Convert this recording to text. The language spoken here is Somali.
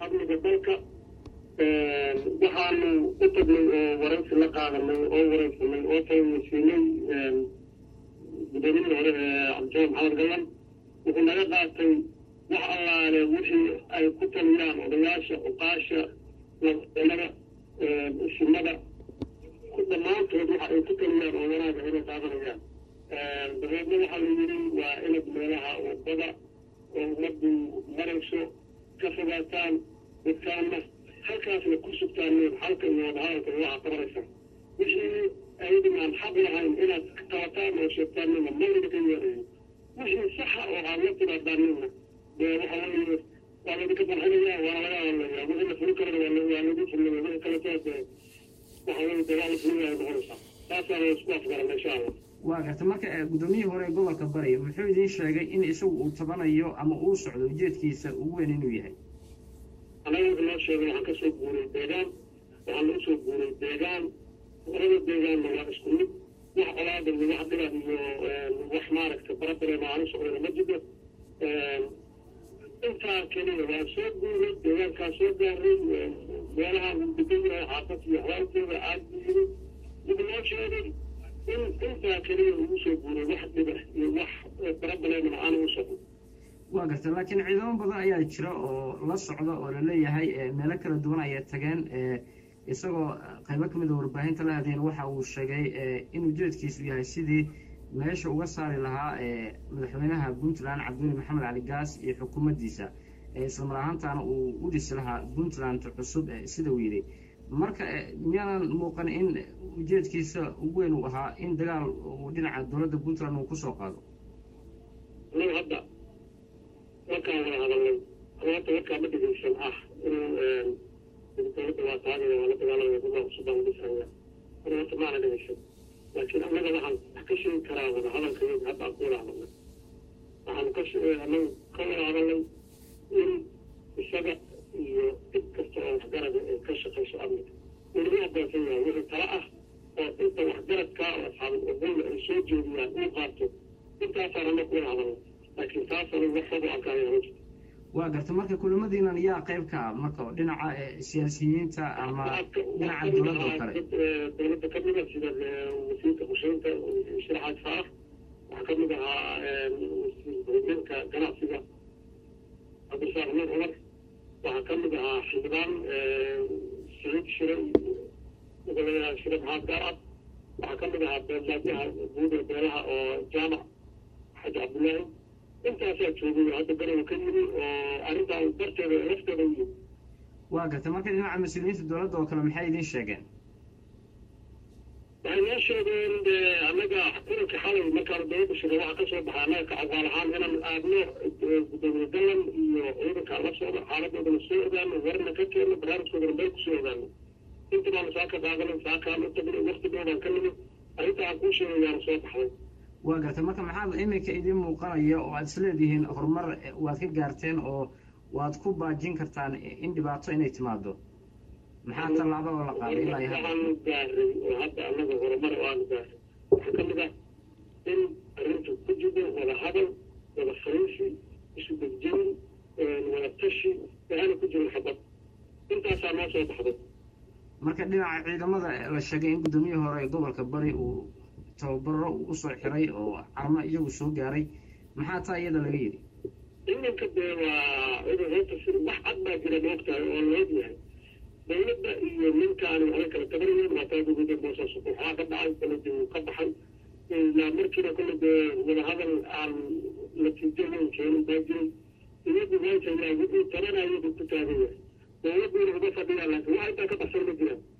amniga dalka waxaanu u tagnay oo waraysi la qaadanay oo waraysanay oo faweysiinay gudoomiyihii hore ee cabdijamal maxamed gallan wuxuu naga qaatay wax allaale wixii ay ku taliyaan odayaasha uqaasha laada isimada dhammaantood waxa ay ku taliyaan oo wanaaga inay qaadanayaan dabeedna waxaa la yidhi waa inad meelaha wadada oo ummaddu marayso ka fogaataan dadkaana halkaasna ku sugtaan halka iyo wadahadalka waxa qabanaysa wixii ayadinaan xaq lahayn inaad qabataan oo sheegtaan nina malina ka yeelayo wixii saxa oo aad la timaadaan nina dee waxa weeye waa laydinka barxinaya waana laga hadlaya wixii la fuli karana waa waa lagu fulaya wixii kaleto dee waxa weeye dee waa la fulinayaa noqonaysaa taasaana isku afgarana insha allah waa garta marka guddoomiyihii hore ee gobolka bari muxuu idiin sheegay in isagu uu tabanayo ama uu socdo ujeedkiisa ugu weyn inuu yahay anaga wuxuu noo sheegay waxaan kasoo guuray deegaan waxaan usoo guuray deegaan labada deegaanna waa isku mid wax colaada iyo wax dhibad iyo wax maaragta barabareema aan u socdana ma jiro intaa keliya waan soo guuray deegaankaa soo gaaray meelaha uu degan yahay xaafad iyo xawaalkeeda aad buu yiri wuxuu noo sheegay in intaa keliya ugu soo guuray wax dhiba iyo wax barabareemana aan u socdo waa garta laakiin ciidamo badan ayaa jira oo la socda oo laleeyahay meelo kala duwan ayay tageen isagoo qaybo kamid a warbaahinta la hadeen waxa uu sheegay in ujeedkiisu yahay sidii meesha uga saari lahaa madaxweynaha puntland cabdiweli maxamed cali gaas iyo xukuumaddiisa islamar ahaantaana uu u dhisi lahaa puntland cusub sida uu yidhi marka miyaanan muuqan in ujeedkiisa ugu weyn uu ahaa in dagaal uu dhinaca dowladda puntland uu kusoo qaado anaga hadda markaan wada hadalnay abaata markaa ma dhegeysan ah inuu dowladda waa taagaya waa la dagaalamaya gobaa cusub baan dhisaya ana horta maana dhegeysan laakiin annaga waxaan wax ka sheegi karaa wada hadalkayaga hadda aan ku wada hadalnay waxaan ka anagu ka wada hadalnay in isaga iyo dib kasta oo waxgarada ay ka shaqayso amniga unagu adoonsan yahay wixii tala ah oo inta waxgaradka oo asxaabul uqulla ay soo jeediyaan uu qaato intaasaan annaga ku wada hadalnay laakiin taasana wax xogo arkaya ma jirto waa garta marka kulamadiinan yaa qayb ka ah marka dhinaca siyaasiyiinta ama dhinaca dowladda oo kale dowladda ka mid a sida wasiirka qorsheynta sharaxaad faarax waxaa ka mid ahaa wasiirka ganacsiga cabdirasaaq nuur cumar waxaa ka mid ahaa xildhibaan saciid shire wuxuu leeyahay shire maxaad gaarcad waxaa ka mid ahaa beeldaadyaha guud ee beelaha oo jaamac xaji cabdullaahi intaasaa joogay hadda garowa ka yimi oo arrintaa darteeda lafteeda u yimi waa garta marka dhinaca mas-uuliyiinta dowladda oo kale maxay idiin sheegeen waxay noo sheegeen de annaga kulanka xalay markaanu dowladda shirka waxaa kasoo baxay annaga kacagaal ahaan inaan aadno gudoomiye gallan iyo ciidankaa la socdo xaaladoodana soo ogaano warna ka keenno barnaamijkoodana meel kusoo ogaano inta baanu saa ka qaadanay saakaan u tagnay wakti dhoobaan ka nimid arrinta aan kuu sheegayaana soo baxday waa garta marka maxaad iminka idiin muuqanaya oo aad isleedihiin horumar waad ka gaarteen oo waad ku baajin kartaan in dhibaato inay timaado maxaa tallaaba oo la qaaday ilaa iyo hadda waxaanu gaaray oo hadda annaga horumar oo aanu gaaray waxaa ka mid ah in arrintu ku jiro wada hadal wada fariisi isu degjeyn wada tashi waxaana ku jirin xabad intaasaa noo soo baxday marka dhinaca ciidamada la sheegay in guddoomiye hore ee gobolka bari uu tababaro uu usoo xiray oo carmo iyagu soo gaaray maxaa taa iyada laga yidhi ciidanka dee waa ciidan horta si wax cad baa jira moogtahay oo loog yahay dowladda iyo ninkaani waxay kala tabanayeen waa taa dowladda boosaaso waxaa ka dhacay koledi uu ka baxay ilaa markiina kolle dee wadahadal aan natiijo weyn keenin baa jiray iyagu meesha yaa wixii tabanayadu ku taagan yahay dowladduuna uga fadhiyaan laakiin wax intaa ka baxsan ma jiraan